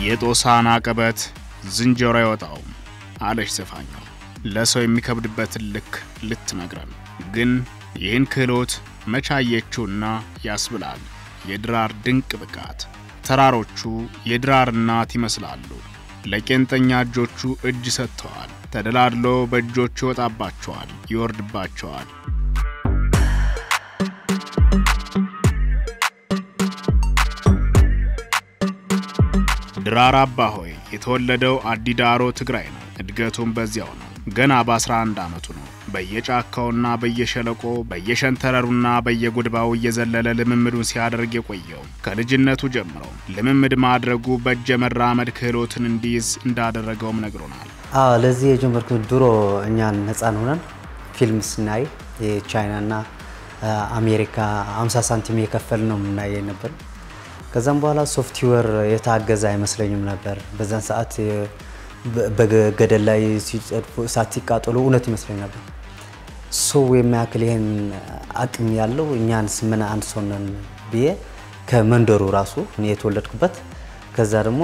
የጦሳን አቀበት ዝንጀሮ አይወጣውም አለች ዘፋኛው። ለሰው የሚከብድበትን ልክ ልትነግረን ግን ይህን ክህሎት መቻየችውና ያስብላል የድራር ድንቅ ብቃት። ተራሮቹ የድራር እናት ይመስላሉ። ለቄንጠኛ እጆቹ እጅ ሰጥተዋል። ተደላድሎ በእጆቹ ይወጣባቸዋል፣ ይወርድባቸዋል። ድራር አባሆይ የተወለደው አዲዳሮ ትግራይ ነው። እድገቱም በዚያው ነው። ገና በ11 ዓመቱ ነው በየጫካውና በየሸለቆ በየሸንተረሩና በየጉድባው እየዘለለ ልምምዱን ሲያደርግ የቆየው። ከልጅነቱ ጀምሮ ልምምድ ማድረጉ በእጀ መራመድ ክህሎትን እንዲይዝ እንዳደረገውም ነግሮናል። አዎ ለዚህ የጀመርኩት ድሮ እኛን ህፃን ሆነን ፊልም ስናይ የቻይናና አሜሪካ 50 ሳንቲም የከፈል ነው የምናየ ነበር። ከዛም በኋላ ሶፍትዌር የታገዘ አይመስለኝም ነበር። በዛን ሰዓት በገደል ላይ ሲጸድፉ እሳት ሲቃጠሉ እውነት ይመስለኝ ነበር። ሰው የሚያክል ይህን አቅም ያለው እኛንስ ምን አንድ ሰው ነን ብዬ ከመንደሩ ራሱ እኔ የተወለድኩበት ከዛ ደግሞ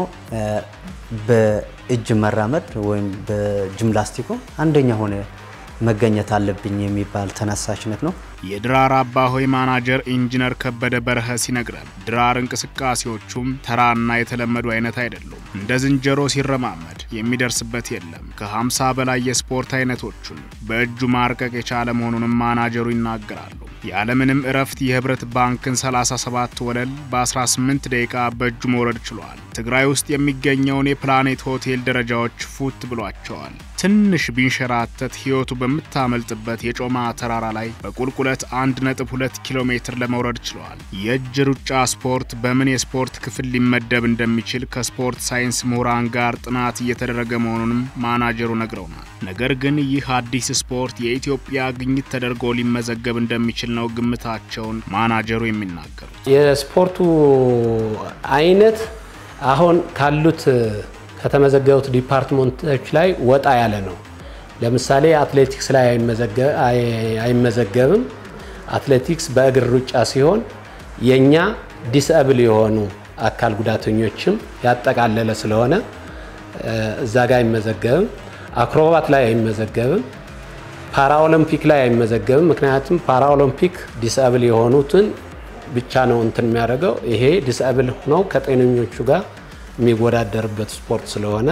በእጅ መራመድ ወይም በጂምናስቲኩ አንደኛ ሆነ መገኘት አለብኝ የሚባል ተነሳሽነት ነው። የድራር አባሆይ ማናጀር ኢንጂነር ከበደ በረኸ ሲነግረን ድራር እንቅስቃሴዎቹም ተራና የተለመዱ አይነት አይደሉም። እንደ ዝንጀሮ ሲረማመድ የሚደርስበት የለም። ከ50 በላይ የስፖርት አይነቶቹን በእጁ ማርቀቅ የቻለ መሆኑንም ማናጀሩ ይናገራሉ። ያለምንም እረፍት የህብረት ባንክን 37 ወለል በ18 ደቂቃ በእጁ መውረድ ችሏል። ትግራይ ውስጥ የሚገኘውን የፕላኔት ሆቴል ደረጃዎች ፉት ብሏቸዋል። ትንሽ ቢንሸራተት ሕይወቱ በምታመልጥበት የጮማ ተራራ ላይ በቁልቁለት 1.2 ኪሎ ሜትር ለመውረድ ችለዋል። የእጅ ሩጫ ስፖርት በምን የስፖርት ክፍል ሊመደብ እንደሚችል ከስፖርት ሳይንስ ምሁራን ጋር ጥናት እየተደረገ መሆኑንም ማናጀሩ ነግረውናል። ነገር ግን ይህ አዲስ ስፖርት የኢትዮጵያ ግኝት ተደርጎ ሊመዘገብ እንደሚችል ነው ግምታቸውን ማናጀሩ የሚናገሩት። የስፖርቱ አይነት አሁን ካሉት ከተመዘገቡት ዲፓርትመንቶች ላይ ወጣ ያለ ነው። ለምሳሌ አትሌቲክስ ላይ አይመዘገብም። አትሌቲክስ በእግር ሩጫ ሲሆን የእኛ ዲስአብል የሆኑ አካል ጉዳተኞችም ያጠቃለለ ስለሆነ እዛ ጋር አይመዘገብም። አክሮባት ላይ አይመዘገብም። ፓራኦሎምፒክ ላይ አይመዘገብም። ምክንያቱም ፓራኦሎምፒክ ዲስአብል የሆኑትን ብቻ ነው እንትን የሚያደርገው። ይሄ ዲስአብል ሆነው ከጤነኞቹ ጋር የሚወዳደርበት ስፖርት ስለሆነ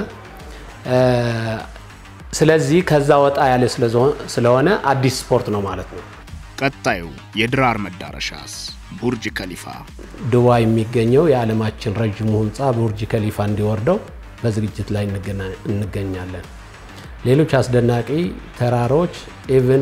ስለዚህ ከዛ ወጣ ያለ ስለሆነ አዲስ ስፖርት ነው ማለት ነው። ቀጣዩ የድራር መዳረሻስ ቡርጅ ከሊፋ። ዱባይ የሚገኘው የዓለማችን ረዥሙ ህንፃ ቡርጅ ከሊፋ እንዲወርደው በዝግጅት ላይ እንገኛለን። ሌሎች አስደናቂ ተራሮች ኢቭን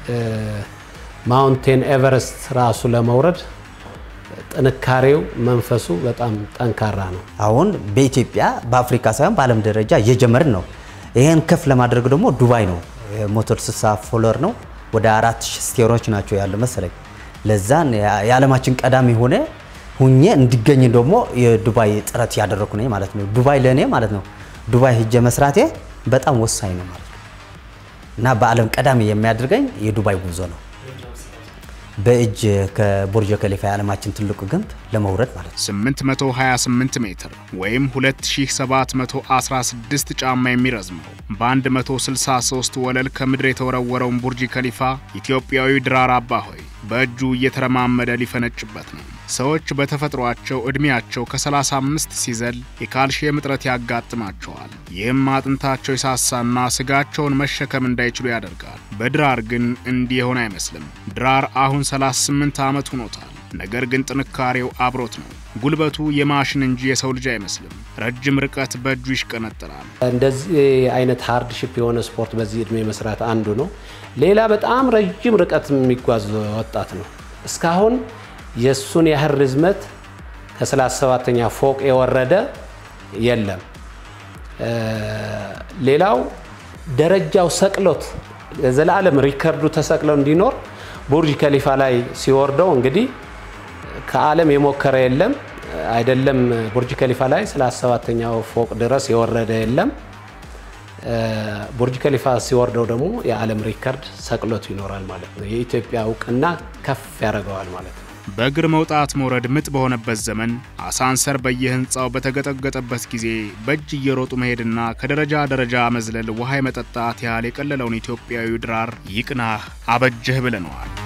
ማውንቴን ኤቨረስት ራሱ ለመውረድ ጥንካሬው መንፈሱ በጣም ጠንካራ ነው። አሁን በኢትዮጵያ በአፍሪካ ሳይሆን በዓለም ደረጃ እየጀመርን ነው። ይህን ከፍ ለማድረግ ደግሞ ዱባይ ነው ሞተር ስሳ ፎሎር ነው ወደ አራት ሺህ ስቴሮች ናቸው ያለ መሰለኝ። ለዛን የዓለማችን ቀዳሚ ሆነ ሁኜ እንዲገኝ ደግሞ የዱባይ ጥረት ያደረኩ ነኝ ማለት ነው። ዱባይ ለእኔ ማለት ነው ዱባይ ሂጄ መስራቴ በጣም ወሳኝ ነው ማለት ነው እና በዓለም ቀዳሚ የሚያደርገኝ የዱባይ ጉዞ ነው። በእጅ ከቡርጅ ከሊፋ የዓለማችን ትልቁ ግንብ ለመውረድ ማለት ነው። 828 ሜትር ወይም 2716 ጫማ የሚረዝመው በ163 ወለል ከምድር የተወረወረውን ቡርጅ ከሊፋ ኢትዮጵያዊ ድራር አባሆይ በእጁ እየተረማመደ ሊፈነጭበት ነው። ሰዎች በተፈጥሯቸው ዕድሜያቸው ከ35 ሲዘል የካልሽየም እጥረት ያጋጥማቸዋል። ይህም አጥንታቸው የሳሳና ስጋቸውን መሸከም እንዳይችሉ ያደርጋል። በድራር ግን እንዲህ የሆነ አይመስልም። ድራር አሁን 38 ዓመት ሆኖታል። ነገር ግን ጥንካሬው አብሮት ነው። ጉልበቱ የማሽን እንጂ የሰው ልጅ አይመስልም። ረጅም ርቀት በእጁ ይሽቀነጥራል። እንደዚህ አይነት ሃርድሺፕ የሆነ ስፖርት በዚህ እድሜ መስራት አንዱ ነው። ሌላ በጣም ረጅም ርቀት የሚጓዝ ወጣት ነው። እስካሁን የእሱን ያህል ርዝመት ከ37ኛ ፎቅ የወረደ የለም። ሌላው ደረጃው ሰቅሎት ዘላለም ሪከርዱ ተሰቅለው እንዲኖር ቡርጅ ከሊፋ ላይ ሲወርደው እንግዲህ ከዓለም የሞከረ የለም። አይደለም ቡርጅ ከሊፋ ላይ 37ኛው ፎቅ ድረስ የወረደ የለም። ቡርጅ ከሊፋ ሲወርደው ደግሞ የዓለም ሪከርድ ሰቅሎቱ ይኖራል ማለት ነው። የኢትዮጵያ እውቅና ከፍ ያደርገዋል ማለት ነው። በእግር መውጣት መውረድ ምጥ በሆነበት ዘመን አሳንሰር በየህንፃው በተገጠገጠበት ጊዜ በእጅ እየሮጡ መሄድና ከደረጃ ደረጃ መዝለል ውሃ የመጠጣት ያህል የቀለለውን ኢትዮጵያዊ ድራር ይቅናህ አበጀህ ብለነዋል።